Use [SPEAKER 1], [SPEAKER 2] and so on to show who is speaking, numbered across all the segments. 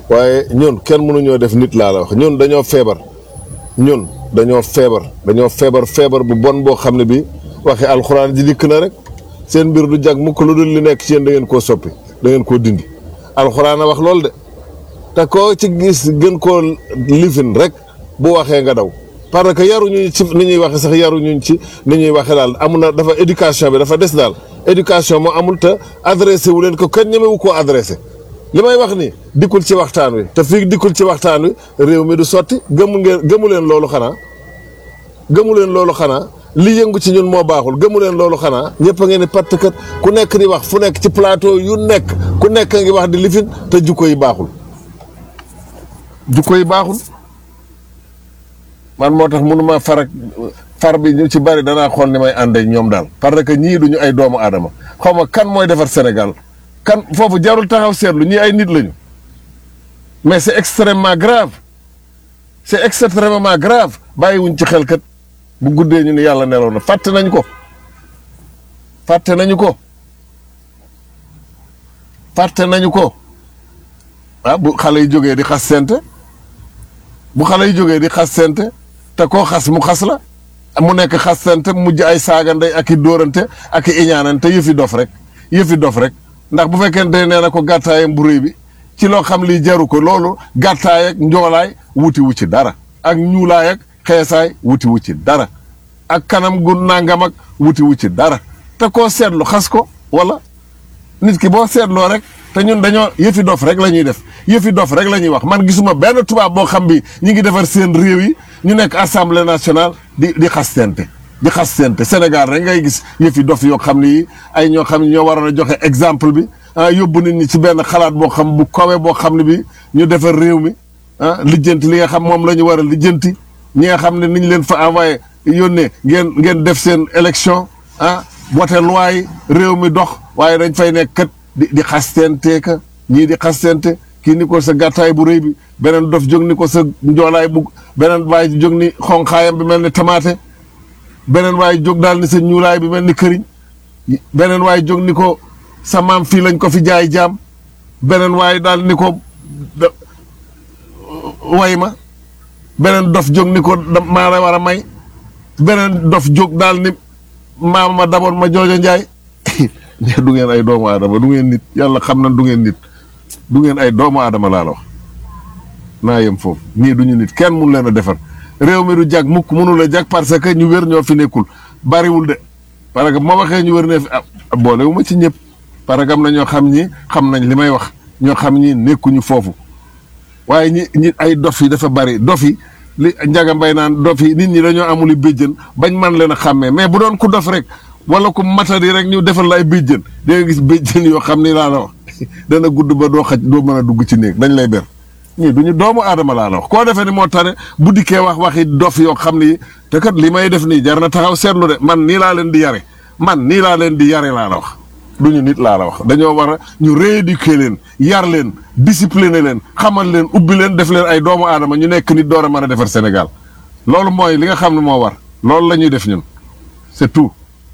[SPEAKER 1] waaye ñun kenn mënuñoo def nit laa la wax ñun dañoo feebar ñun dañoo feebar dañoo feebar feebar bu bon boo xam ne bi waxe alxuraan ji dikk na rek seen mbir du jag mukk lu dul li nekk ci yéen da ngeen koo soppi da ngeen koo dindi alxuraan a wax loolu de te koo ci gis gën koo lifin rek bu waxee nga daw parce que yaruñu ci ni ñuy waxe sax yaruñu ci ni ñuy waxe daal amul na dafa éducation bi dafa des daal éducation moo amul te adressé wu leen ko kenn ñemewu koo adressé li may wax ni dikkul ci waxtaan wi te fii dikkul ci waxtaan wi réew mi du sotti gëmu ngeen gëmu leen loolu xanaa gëmu leen loolu xanaa li yëngu ci ñun moo baaxul gëmu leen loolu xanaa ñëpp a ngeen ni patt kat ku nekk di wax fu nekk ci plateau yu nekk ku nekk a ngi wax di lifin te jukko yi baaxul jukko yi baaxul man moo tax mënuma far ak far bi ñu ci bari danaa xool ni may ànd ak ñoom daal parce que ñii duñu ay doomu aadama xaw ma kan mooy defar Sénégal kan foofu jarul taxaw seetlu ñii ay nit lañu mais c'est extrêmement grave c'est extrêmement grave bàyyiwuñ ci xel kat bu guddee ñu ni yàlla nelaw na fàtte nañ ko fàtte nañu ko fàtte nañu ko ah bu xale yi jógee di xas sente bu xale yi jógee di xas sente te koo xas mu xas la mu nekk xas sente mujj ay saaga ndey ak i dóorante ak i iñaanante yëfi dof rek yëfi dof rek ndax bu fekkente nee na ko gàttaayam bu réy bi ci loo xam lii jaru ko loolu gàttaay ak njoolaay wuti wu ci dara ak ñuulaay ak xeesaay wuti wu ci dara ak kanam gu nangam ak wuti wu ci dara te koo seetlu xas ko wala nit ki boo seetloo rek te ñun dañoo yëfi dof rek la ñuy def yëfi dof rek la ñuy wax man gisuma benn tubaab boo xam bi ñi ngi defar seen réew yi ñu nekk assemblée nationale di di xastente di xastente Sénégal rek ngay gis yëfi dof yoo xam ni ay ñoo xam ne ñoo waroon a joxe exemple bi ah yóbbu nit ñi ci benn xalaat boo xam bu kawe boo xam ne bi ñu defar réew mi ah lijjanti li nga xam moom la ñu war a lijjanti ñi nga xam ne ni ñu leen fa envoyé yónnee ngeen ngeen def seen élection ah wote loi yi réew mi dox waaye dañ fay nekk kat di di xastente ka ñii di xastente kii ni ko sa gàttaay bu rëy bi beneen dof jóg ni ko sa njoolaay bu beneen waay jóg ni xonqaayam bi mel ni tamaate beneen waay jóg daal ni sa ñuulaay bi mel ni këriñ beneen waay jóg ni ko sa maam fii lañ ko fi jaay jaam beneen waay daal ni ko way ma beneen dof jóg ni ko maa la war a may beneen dof jóg daal ni maama ma daboon ma joojo njaay ne du ngeen ay doomu aadama du ngeen nit yàlla xam na du ngeen nit du ngeen ay doomu aadama laa la wax naa yem foofu nii duñu nit kenn mun leen a defar réew mi du jag mukk mënul a jag parce que ñu wér ñoo fi nekkul bariwul de parce que bu ma waxee ñu wér ne fi ah boolewu ma ci ñëpp parce que am na ñoo xam ñi xam nañ li may wax ñoo xam ñi nekkuñu foofu waaye ñi ñi ay dof yi dafa bari dof yi li njaga mbay naan dof yi nit ñi dañoo amuli béjjën bañ man leen a xàmmee mais bu doon ku dof rek wala ku matari rek ñu defal la ay béjjën da nga gis béjjën yoo xam ni laa la wax dana gudd ba doo xaj doo mën a dugg ci néeg dañ lay ber ñii duñu doomu aadama laa la wax koo defee ni moo tane bu dikkee wax waxi dof yoo xam ni te kat li may def nii jar na taxaw seetlu de man nii laa leen di yare man nii laa leen di yare laa la wax duñu nit laa la wax dañoo war a ñu rééduquer leen yar leen discipliner leen xamal leen ubbi leen def leen ay doomu aadama ñu nekk nit door a mën a defar Sénégal loolu mooy li nga xam ne moo war loolu la ñuy def ñun c'est tout.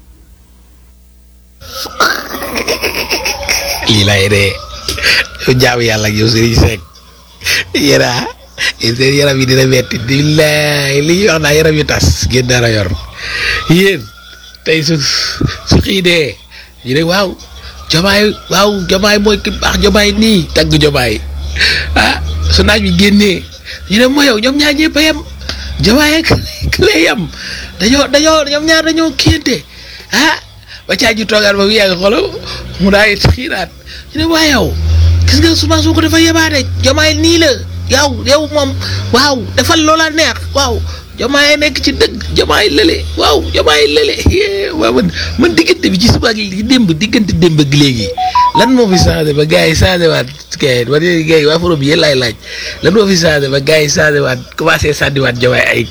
[SPEAKER 2] lii lay dee jaamu yàlla ak yow Serigne Seck yéen a seen yaram yi dina metti billaay li ñuy wax naa yaram yu tas ngeen dara yor yéen tey su su xiidee ñu ne waaw jomaay waaw jomaay mooy ki baax jomaay nii tagg jomaay ah su naaj bi génnee ñu ne mooy yow ñoom ñaar ñëpp a yem jomaay ak lay yem dañoo dañoo ñoom ñaar dañoo kéente ah ba caa ji toogaat ba mu yàgg xolo mu daay xiiraat ñu ne waa yow gis nga Ousmane Sonko dafa yebaate jomaay nii la yow yow moom waaw defal loola neex waaw jomaay nekk ci dëgg jomaay lële waaw jomaay lële waaw man man diggante bi ci suba ak li démb diggante démb ak léegi lan moo fi changé ba gars yi changé waat kay ba gars yi waa forom bi yéen laay laaj lan moo fi changé ba gars yi changé waat commencé sànniwaat jomaay ay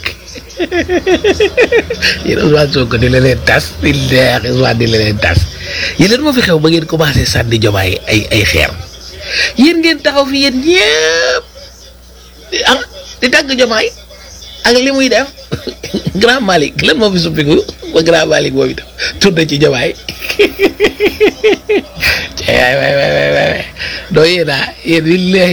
[SPEAKER 2] yéen Ousmane Sonko di la leen tas di leex Ousmane di la leen tas yéen lan moo fi xew ba ngeen commencé sànni jomaay ay ay xeer yéen ngeen taxaw fi yéen ñëpp ah di tàgg jomaay ak li muy def grand Malick lan moo fi suppiku ba grand Malick boobu itam tourné ci jomaay waay waay waay waay doo yéen a yéen